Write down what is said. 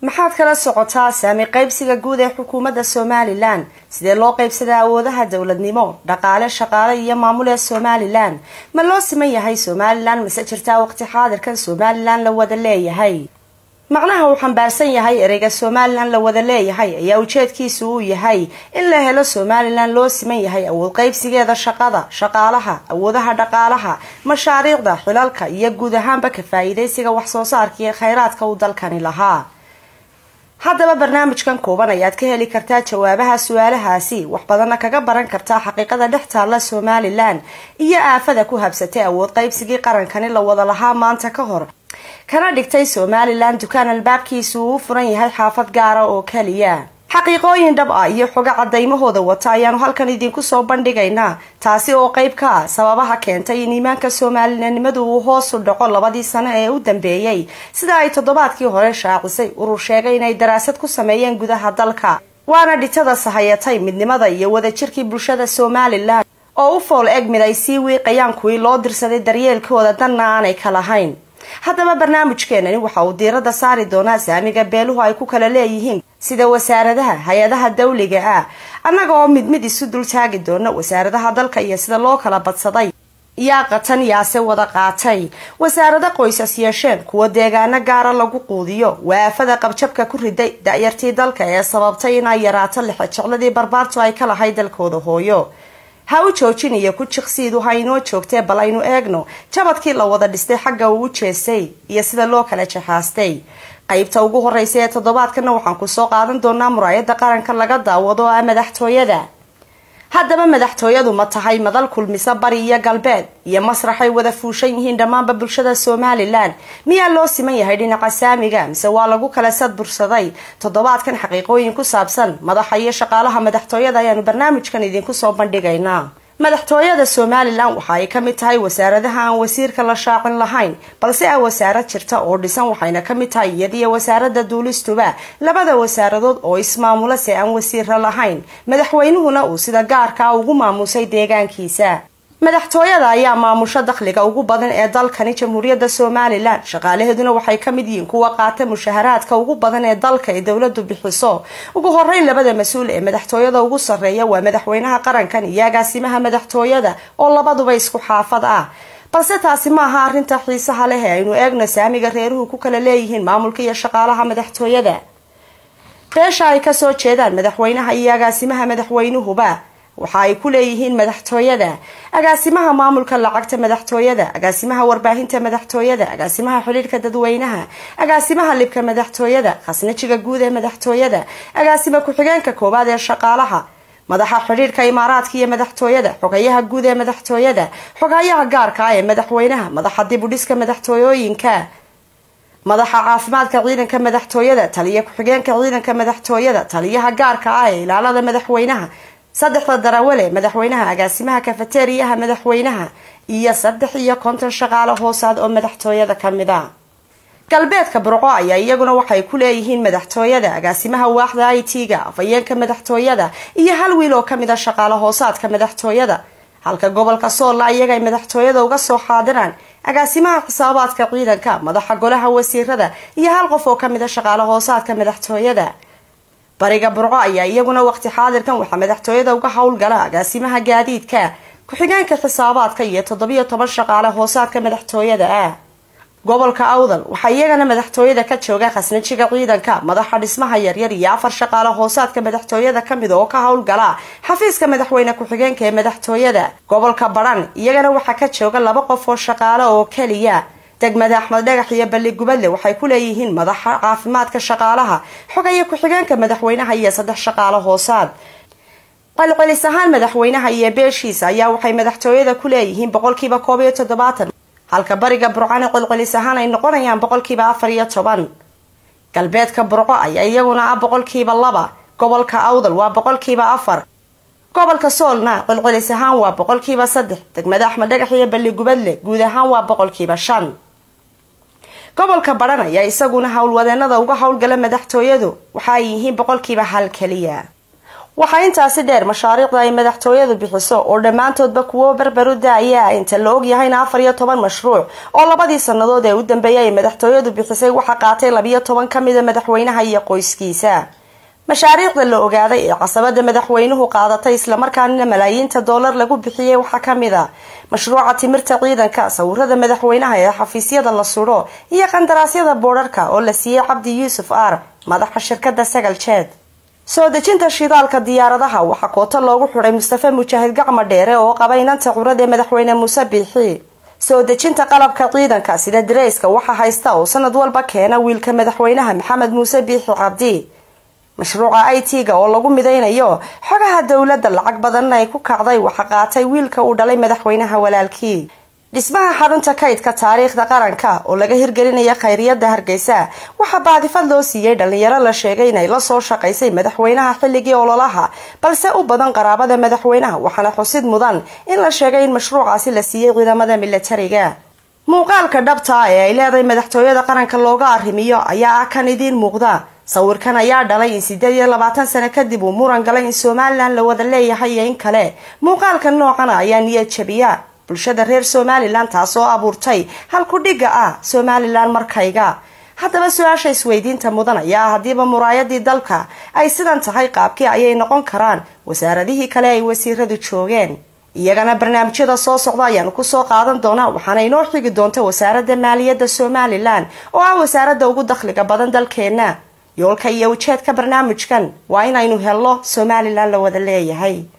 maxaad kala socotaa saami qaybsiga guud ee xukuumadda somalilan sidee loo qaybsadaa awoodaha dowladnimo dhaqaale shaqaale iyo maamul ee somalilan ma loo siman yahay somalilan mase jirtaa waqti xaadirkan somalilan la wada leeyahay macnaha uu xambaarsan yahay ereyga somalilan la wada leeyahay ayaa ujeedkiisu uu yahay in la helo somalilan loo siman yahay awood qaybsigeeda shaqada shaqaalaha awoodaha dhaqaalaha mashaariicda xilalka iyo guud ahaanba ka faa-iideysiga waxsoo saarka iyo kheyraadka uu dalkani lahaa haddaba barnaamijkan kooban ayaad ka heli kartaa jawaabaha su-aalahaasi wax badanna kaga baran kartaa xaqiiqada dhex taalla somalilan iyo aafada ku habsatay awood qaybsigii qarankani la wada lahaa maanta ka hor kana dhigtay somalilan dukaan albaabkiisu uu u furan yahay xaafad gaara oo keliya xaqiiqooyin dhab ah iyo xogo cadaymahooda wata ayaanu halkan idinku soo bandhigaynaa taasi oo qeyb ka ah sababaha keentay in iimaanka soomaalinimadu uu hoos u dhaco labadii sano ee u dambeeyey sida ay toddobaadkii hore shaacisay urur sheegay inay daraasad ku sameeyeen gudaha dalka waana dhitada sahayatay midnimada iyo wadajirkii bulshada somalilan oo u fool eg mid ay sii wiiqayaan kuwii loo dirsaday daryeelkooda danna aanay ka lahayn haddaba barnaamijkeenani waxa uu diiradda saari doonaa saamiga beeluhu ay ku kala leeyihiin sida wasaaradaha hay-adaha dawliga ah annaga oo mid mid isu dul taagi doona wasaaradaha dalka iyo sida loo kala badsaday yaa qatan yaase wada qaatay wasaarado qoysas yeesheen kuwa deegaano gaara lagu quudiyo waafada qabjabka ku riday da-yartii dalka ee sababtay inay yaraato lixejecladii barbaartu ay ka lahay dalkooda hooyo ha u joojin iyo ku jiqsiidu ha inoo joogtee bal aynu eegno jabadkii la wada dhistay xagga uu u jeestay iyo sida loo kala jaxaastay qaybta ugu horeysa ee toddobaadkana waxaan kusoo qaadan doonaa muraayada qaranka laga daawado oo ah madaxtooyada haddaba madaxtooyadu ma tahay madal kulmisa bari iyo galbeed iyo masraxay wada fuushan yihiin dhammaanba bulshada somalilan miyaa loo siman yahay dhinaca saamiga mise waa lagu kala sadbursaday toddobaadkan xaqiiqooyin ku saabsan madaxa iyo shaqaalaha madaxtooyada ayaanu barnaamijkan idinku soo bandhigaynaa madaxtooyada somalilan waxa ay kamid tahay wasaaradaha aan wasiirka la shaacin lahayn balse ah wasaarad jirta oo dhisan waxayna kamid tahay iyadiyo wasaarada duulistuba labada wasaaradood oo ismaamula se aan wasiira lahayn madaxweynuhuna uu sida gaarkaa ugu maamusay deegaankiisa madaxtooyada ayaa maamusho dakhliga ugu badan ee dalkani jamhuuriyadda somalilan shaqaalaheeduna waxay ka mid yihiin kuwa qaata mushaharaadka ugu badan ee dalka ee dowladu bixiso ugu horeyn labada mas-uul ee madaxtooyada ugu sarreeya waa madaxweynaha qarankan iyo agaasimaha madaxtooyada oo labaduba isku xaafad ah balse taasi ma aha arrinta xiisaha leh ee aynu eegno saamiga reeruhu ku kala leeyihiin maamulka iyo shaqaalaha madaxtooyada beesha ay kasoo jeedaan madaxweynaha iyo agaasimaha madaxweynuhuba waxa ay ku leeyihiin madaxtooyada agaasimaha maamulka lacagta madaxtooyada agaasimaha warbaahinta madaxtooyada agaasimaha xidhiirka dadweynaha agaasimaha libka madaxtooyada khasnajiga guud ee madaxtooyada agaasima ku-xigeenka koowaad ee shaqaalaha madaxa xidhiirka imaaraadka iyo madaxtooyada xogayaha guud ee madaxtooyada xogayaha gaarka ah ee madaxweynaha madaxa dibudhiska madaxtooyooyinka madaxa caafimaadka ciidanka madaxtooyada taliya ku-xigeenka ciidanka madaxtooyada taliyaha gaarka ah ee ilaalada madaxweynaha saddexda darawale madaxweynaha agaasimaha kafateriyaha madaxweynaha iyo saddex iyo konton shaqaale hoosaad oo madaxtooyada kamid a galbeedka burco ayaa iyaguna waxay ku leeyihiin madaxtooyada agaasimaha waaxda i t-ga afayeenka madaxtooyada iyo hal wiil oo kamid a shaqaale hoosaadka madaxtooyada halka gobolka soolla iyaga ay madaxtooyada uga soo xaadiraan agaasimaha xisaabaadka ciidanka madaxa golaha wasiirada iyo hal qof oo kamid a shaqaale hoosaadka madaxtooyada bariga burco ayaa iyaguna waqti xaadirkan waxaa madaxtooyada uga howlgala agaasimaha gaadiidka ku-xigeenka xisaabaadka iyo toddobiyo toban shaqaale hoosaadka madaxtooyada ah gobolka awdal waxaa iyagana madaxtooyada ka jooga khasnajiga ciidanka madaxa dhismaha yaryar iyo afar shaqaale hoosaadka madaxtooyada kamid oo ka howlgala xafiiska madaxweyne ku-xigeenka ee madaxtooyada gobolka baran iyagana waxaa ka jooga laba qof oo shaqaale oo keliya degmada axmed dhagax iyo balli gubadle waxay ku leeyihiin madaxa caafimaadka shaqaalaha xogaya ku-xigeenka madaxweynaha iyo saddex shaqaale hoosaad qalcelis ahaan madaxweynaha iyo beeshiisa ayaa waxay madaxtooyada ku leeyihiin boqolkiiba koob iyo toddobaatan halka bariga burcana qolqolis ahaan ay noqonayaan boqolkiiba afar iyo toban galbeedka burco ayaa iyaguna ah boqolkiiba laba gobolka awdal waa boqolkiiba afar gobolka soolna qolqolis ahaan waa boqolkiiba saddex degmada axmed dhagax iyo balli gubadle guud ahaan waa boqolkiiba shan gobolka baran ayaa isaguna howlwadeenada uga howlgala madaxtooyadu waxa ay yihiin boqolkiiba hal keliya waxaa intaasi dheer mashaariicda ay madaxtooyadu bixiso oo dhammaantoodba kuwo berberu da-aya inta la ogyahayna afar iyo toban mashruuc oo labadii sannadood ee u dambeeyay ay madaxtooyadu bixisay waxaa qaatay labiyo toban ka mida madaxweynaha iyo qoyskiisa mashaariicda la ogaaday ee casabada madaxweynuhu qaadatay islamarkaana malaayiinta doolar lagu bixiyey waxaa kamid a mashruuca timirta ciidanka sawirada madaxweynaha ee xafiisyada la sudho iyo qandaraasyada boodharka oo la siiyey cabdi yuusuf aar madaxa shirkada sagal jeed soo dejinta shidaalka diyaaradaha waxaa kooto loogu xidhay mustafe mujaahid gacma dheere oo qaba inanta curad ee madaxweyne muuse biixi soo dejinta qalabka ciidanka sida dareyska waxaa haysta oo sanad walba keena wiilka madaxweynaha maxamed muuse biixi cabdi mashruuca i t-ga oo lagu midaynayo xogaha dowladda lacag badanna ay ku kacday waxa qaatay wiilka uu dhalay madaxweynaha walaalkii dhismaha xarunta kaydka taariikhda qaranka oo laga hirgelinaya khayriyada hargeysa waxaa baadifad loo siiyey dhalinyaro la sheegay inay lasoo shaqaysay madaxweynaha xilligii ololaha balse u badan qaraabada madaxweynaha waxaana xusid mudan in la sheegay in mashruucaasi la siiyey ciidamada milatariga muuqaalka dhabta ee ay leedahay madaxtooyada qaranka looga arrimiyo ayaa ah kan idiin muuqda sawirkan ayaa dhalay in sideed iyo labaatan sano kadib uu muran galay in somalilan la wada leeyahay iyo in kale muuqaalka noocana ayaa niyad jabiya bulshada reer somalilan taasoo abuurtay halku dhigga ah somalilan markayga haddaba su-aasha isweydiinta mudan ayaa haddiiba muraayadii dalka ay sidan tahay qaabkii ayay noqon karaan wasaaradihii kale ay wasiiradu joogeen iyagana barnaamijyada soo socda ayaanu kusoo qaadan doonaa waxaana inoo xigi doonta wasaaradda maaliyadda somalilan oo ah wasaaradda ugu dakhliga badan dalkeenna yoolka iyo ujeedka barnaamijkan waa inaynu helno somalilan la wada leeyahay